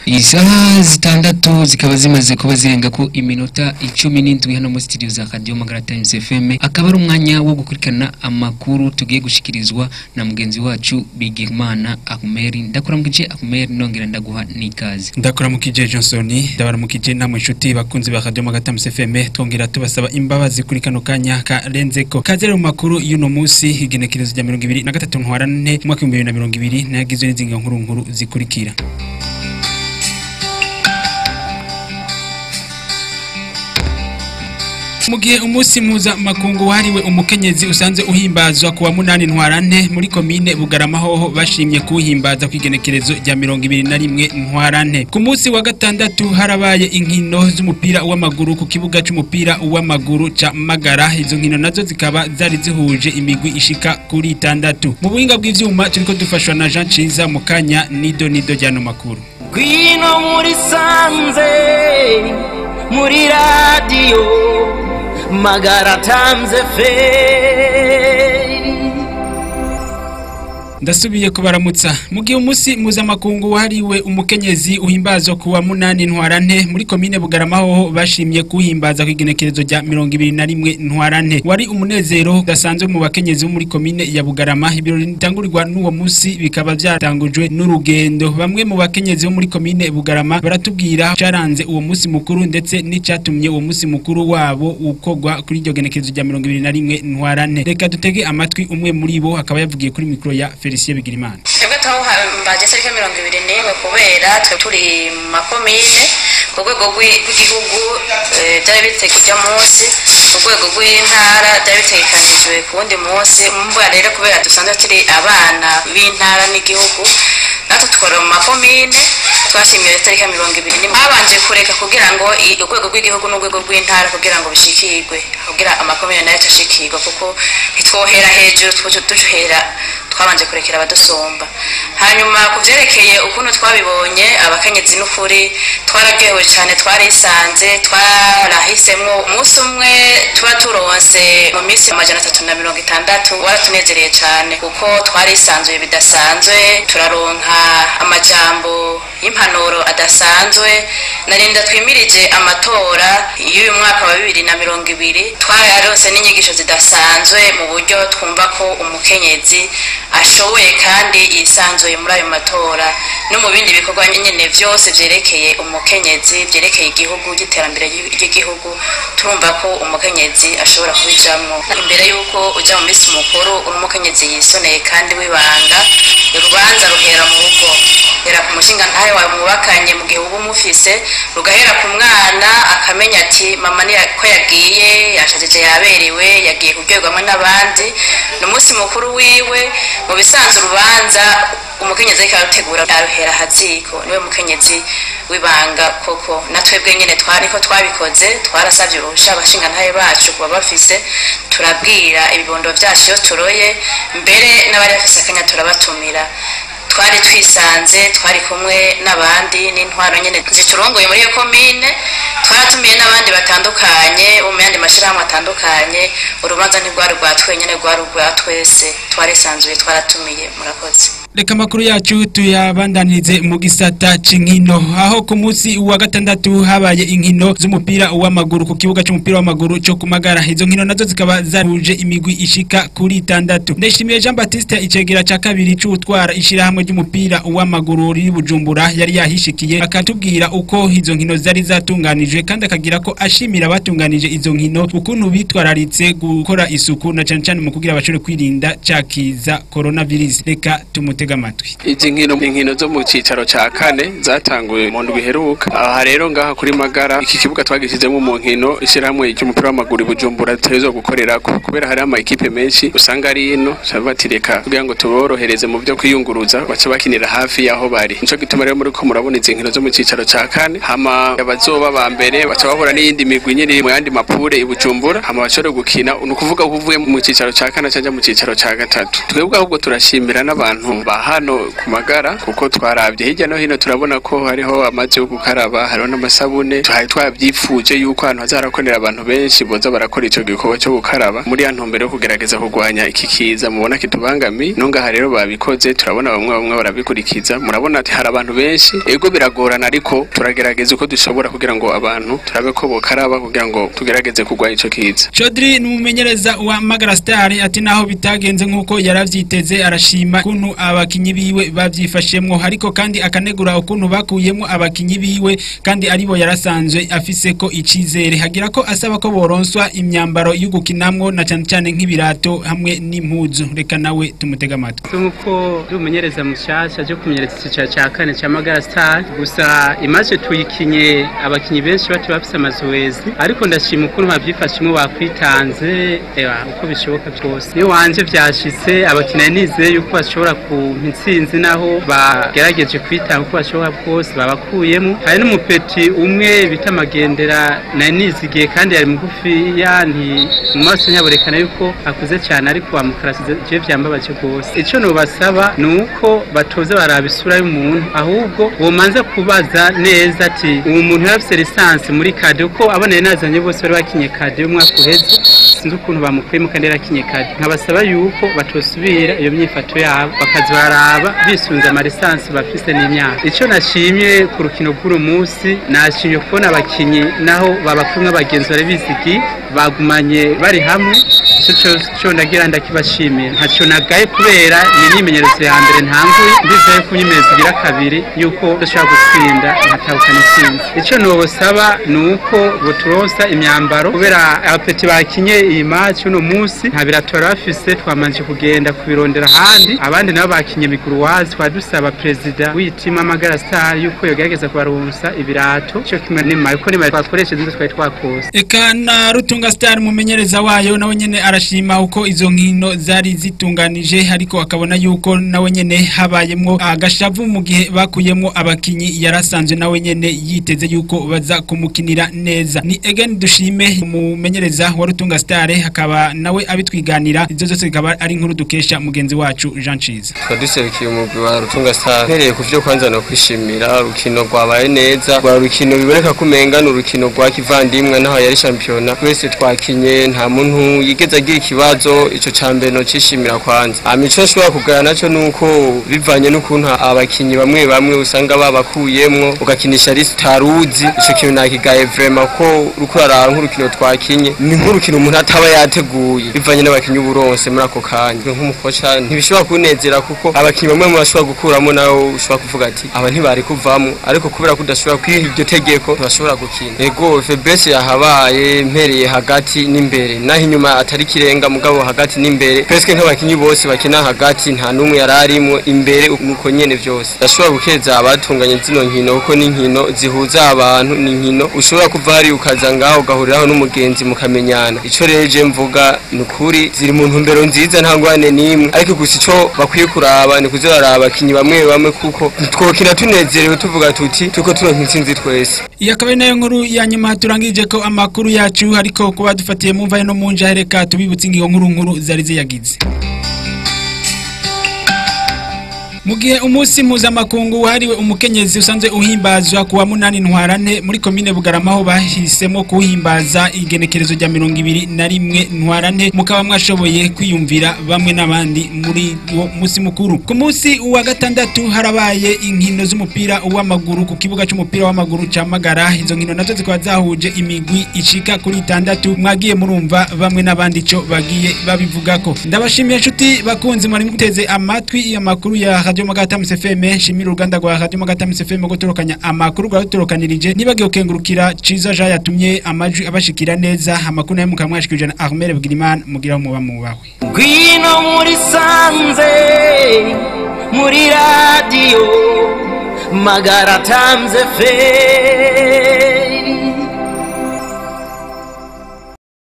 isaha zitandatu zikaba zimaze kuba zirenga ko iminota icumi n'indwi hano muri studio za Radio Magara Times FM akaba ari umwanya wo gukurikirana amakuru tugiye gushikirizwa na mugenzi wacu Bigimana Ahumeri ndakuramukije Ahumeri nongera ndaguha n'ikaze ndakuramukije Johnson ndabaramukije namwe inshuti bakunzi ba Radio Magara Times FM twongera tubasaba imbabazi kuri kano kanya karenzeko kaze mu makuru y'uno munsi igenekerezo rya 2023 ntwarane mu mwaka wa 2020 nagizwe n'izinga nkuru nkuru zikurikira mu gihe umunsi mpuzamakungu wahariwe umukenyezi usanze uhimbazwa kuwa munani ntwarante muri komine bugarama hoho bashimye kuwuhimbaza ku igenekerezo rya mirongo ibiri na rimwe ntwarante ku munsi wa gatandatu harabaye inkino z'umupira w'amaguru ku kibuga c'umupira w'amaguru ca magara izo nkino nazo zikaba zari zihuje imigwi ishika kuri itandatu mu buhinga bw'ivyuma turiko dufashwa na Jean Ciza mu kanya nido nido ryano makuru Gwino muri sanze muri radio magara tamze fe ndasubiye kubaramutsa mu gihe umunsi mpuzamakungu wahariwe umukenyezi uhimbazwa kuwa munani ntwarante muri komine bugarama hoho bashimye kuhimbaza ku igenekerezo rya mirongo ibiri na rimwe ntwarante wari umunezero udasanzwe mu bakenyezi bo muri komine ya bugarama ibirori bitangurirwa n'uwo munsi bikaba byatangujwe n'urugendo bamwe mu bakenyezi bo muri komine bugarama baratubwira cyaranze uwo munsi mukuru ndetse n'icyatumye uwo munsi mukuru wabo ukogwa kuri iryo genekerezo rya mirongo ibiri na rimwe ntwarante reka dutege amatwi umwe muri bo akaba yavugiye kuri mikoro ya Felicien Bigirimana twebwe twahimbaje tariki mirongo ibiri n'imwe kubera twe turi mu makomine ku rwego rw'igihugu byari biteye kujya munsi ku rwego rw'intara byari bitegekanijwe ku wundi munsi mvuga rero kubera dusanzwe turi abana b'intara n'igihugu natwe tukora mu makomine twashimiye tariki ya mirongo ibiri n'imwe babanje kureka kugira ngo urwego rw'igihugu n'urwego rw'intara kugira ngo bishikirwe kugira amakomine nayo tushikirwe kuko ntitwohera hejuru duhera twabanje kurekera abadusumba hanyuma ku byerekeye ukuntu twabibonye abakenyezi n'ukuri twararyohewe cyane twarisanze twarahisemo umunsi umwe tuba turonse mu minsi amajana atatu na mirongo itandatu waratunezereye cyane kuko twarisanzuye bidasanzwe turaronka amajambo y'impanuro adasanzwe narinda twimirije amatora y'uyu mwaka wa bibiri na mirongo ibiri twararonse n'inyigisho zidasanzwe mu buryo twumva ko umukenyezi ashoboye kandi yisanzuye muri ayo matora no mu bindi bikorwa nyine byose byerekeye umukenyezi byerekeye igihugu y'iterambere ry'igihugu turumva ko umukenyezi ashobora kubijamo imbere y'uko ujya mu minsi mukuru uri umukenyezi yisoneye kandi wibanga urubanza ruhera mu rugo hera ku mushinga ntawe wawe mwubakanye mu gihe uba umufise rugahera ku mwana akamenya ati mama ni ko yagiye yashajije yaberewe yagiye kuryoherwamo n'abandi ni umunsi mukuru wiwe mu bisanzwe urubanza umukenyezi ariko arutegura aruhera haziko niwe mukenyezi wibanga koko na twebwe nyine twari ko twabikoze twarasabye uruhusha abashinga ntaye bacu kuba bafise turabwira ibibondo byacu iyo turoye mbere n'abari bafise akanya turabatumira twari twisanze twari kumwe n'abandi n'intwaro nyine ziturongoye muri iyo komine twaratumiye n'abandi batandukanye bo mu yandi mashyirahamwe atandukanye urubanza ntirwari rwa twenyine rwari urwa twese twarisanzuye twaratumiye murakoze reka amakuru yacu tuyabandanirize mu gisata c'inkino aho ku munsi wa gatandatu habaye inkino z'umupira w'amaguru ku kibuga c'umupira w'amaguru co kumagara izo nkino nazo zikaba zaruje imigwi ishika kuri itandatu ndashimiye Jean Baptiste icegera ca kabiri c'utwara ishirahamwe ry'umupira w'amaguru riri Bujumbura yari yahishikiye akatubwira uko izo nkino zari zatunganijwe kandi akagira ko ashimira abatunganije izo nkino ukuntu bitwararitse gukora isuku na cane cane mu kugira abashobore kwirinda cakiza coronavirus reka tumutega amatwi izi nkino inkino zo mu cicaro ca kane zatanguye mu ndwi iheruka aha rero ngaha kuri magara iki kibuga twagishyizemo mu nkino ishyirahamwe ry'umupira w'amaguru i bujumbura tutegerezwa gukorerako kubera hari ama ekipe menshi usanga ari ino bati reka kugira ngo tuborohereze mu byo kwiyunguruza bace bakinira hafi y'aho bari nico gituma rero muri ko murabona izi nkino zo mu cicaro ca kane hama abazoba ba mbere baca bahura n'iyindi migwi nyine mu yandi mapure i bujumbura hama bashobore gukina ni ukuvuga ko uvuye mu cicaro ca kane canja mu cicaro ca gatatu twebwe ahubwo turashimira n'abantu ba hano ku magara kuko twarabye hirya no hino turabona ko hariho amazi yo gukaraba hariho n'amasabune twari twabyifuje yuko ahantu hazarakorera abantu benshi boza barakora ico gikorwa cyo gukaraba muri ya ntumbero yo kugerageza kurwanya iki kiza mubona kitubangami nongaha rero babikoze turabona bamwe bamwe barabikurikiza murabona ati hari abantu benshi ego biragorana ariko turagerageza uko dushobora kugira ngo abantu turabe ko bokaraba kugira ngo tugerageze kurwanya ico kiza Chodri ni umumenyereza wa Magara Star ati naho bitagenze nkuko yaravyiteze arashima kuntu abakinyi biwe bavyifashemwo ariko kandi akanegura ukuntu bakuyemo abakinyi biwe kandi aribo yarasanzwe afise ko icizere hagira ko asaba ko boronswa imyambaro yo gukinamwo na cyane cyane nk'ibirato hamwe n'impuzu reka nawe tumutega amatwi nk'uko ndi umumenyereza mushasha cyo kumenyereza icyicaro cya kane cya magara star gusa imaze tuyikinye abakinnyi benshi bati bafise amazoezi ariko ndashima ukuntu bavyifashemo bakwitanze eba uko bishoboka byose iyo wanje vyashitse abakinnyi nizeye yuko bashobora kumpa intsinzi naho bagerageje kwitanga uko bashobora bwose babakuyemo hari n'umupeti umwe bita magendera nari nizigiye kandi yari mugufiya nti mu maso ntiyaborekana yuko akuze cyane ariko wamukarasize je vyambabaje rwose ico nobasaba ni uko batoza baraba isura y'umuntu ahubwo bomanza kubaza neza ati uwo muntu yarafise lisansi muri kade uko aboneye nazanye bose bari bakinye kade y'umwaka uheze sinzi ukuntu bamukuyemo kandi yarakinye kade nkabasaba yuko batosubira iyo myifato yabo bakaza baraba bisunze amalisansi bafise n'imyaka ico nashimye ku rukino rw'uru munsi nashimye kubona abakinyi naho babakumwe abagenzi bari bizigi bagumanye bari hamwe ico co ndagira ndakibashimira ntaco nagaye kubera ni imyimenyerezo ya mbere ntanguye ndizeye ko imyimenyerezo igira kabiri yuko dushobora gutsinda nkatahukana intsinzi ico nobosaba ni uko boturonsa imyambaro kubera abapeti bakinye iyi match uno munsi nta biratora bafise twamanje kugenda kubirondera ahandi abandi nabo bakinye miguruwazi twari dusaba perezida w'itima magara star yuko yogerageza kubaronsa ibirato ico kimwe n'imaye kuko n'imaye twakoresheje nizo twari twakose Eka na Rutunga Star mumenyereza wayo nawe nyene arashima uko izo nkino zari zitunganije ariko akabona yuko nawe nyene habayemwo agashavu mu gihe bakuyemwo abakinyi yarasanzwe nawe nyene yiteze yuko baza kumukinira neza ni again dushime umumenyereza wa Rutunga Star akaba nawe abitwiganira izo zose zikaba ari inkuru dukesha mugenzi wacu Jean Chiza twaduserukiye umugwi wa rutunga star mpereye ku vyo kwanza no kwishimira urukino rwabaye neza rwa rukino biboneka ko umenga ni urukino rwa kivandimwe naho yari shampiyona twese twakinye nta muntu yigeze agira ikibazo ico ca mbere no cishimira kwanza amico nshobora kugaya naco nuko bivanye n'ukuntu abakinyi bamwe bamwe usanga babakuyemwo ugakinisha ari utaruzi ico kintu nakigaye vrema ko uriko uraraba nk'urukino twakinye ni nk'urukino umuntu ataba yateguye bivanye n'abakinyi uburonse muri ako kanya nk'umukoca ntibishobora kunezera kuko abakinyi bamwe mu bashobora gukuramo nawe ushobora kuvuga ati aba ntibari kuvamo ariko kubera ko udashobora kwiha iryo tegeko ntibashobora gukina ego febese yahabaye mpereye hagati n'imbere naho inyuma atari kirenga mugabo hagati n'imbere peske nk'abakinyi bose bakina hagati nta n'umwe yari arimo imbere nuko nyene vyose ndashobora gukeza abatunganye zino nkino kuko ni nkino zihuza abantu ni nkino ushobora kuva hari ukaza ngaho ugahuriraho n'umugenzi mukamenyana ico rero je mvuga ni ukuri ziri mu ntumbero nziza nta ngwane n'imwe ariko gusa ico bakwiye kuraba ni kuza baraba abakinyi bamwe bamwe kuko twokina tunezerewe tuvuga tuti tuko turonka intsinzi twese iyi akaba ari nayo nkuru ya nyuma turangije ko amakuru yacu ariko kuba dufatiye mu mvaye no mu nja reka tubibutse ingingo nkuru nkuru zari ziyagize mu gihe umunsi mpuzamakungu wahariwe umukenyezi usanzwe uhimbazwa ku wa munani ntwarane muri komine bugarama aho bahisemo kuwuhimbaza igenekerezo rya mirongo ibiri na rimwe ntwarane mukaba mwashoboye kwiyumvira bamwe n'abandi muri uwo munsi mukuru ku munsi wa gatandatu harabaye inkino z'umupira w'amaguru ku kibuga cy'umupira w'amaguru cya magara izo nkino nazo zikaba zahuje imigwi ishika kuri itandatu mwagiye murumva bamwe n'abandi ico bagiye babivugako ndabashimiye inshuti bakunzi mwari muteze amatwi amakuru ya radio magata msfm shimira uruganda rwa radio magata msfm gutorokanya amakuru rwatorokanirije nibagiye ukengurukira ciza ja yatumye amajwi abashikira neza amakuru nayo mukamwashikirije na Armel Bugiriman mugira muba mubawe ngwino muri sanze muri radiyo magara tamze fe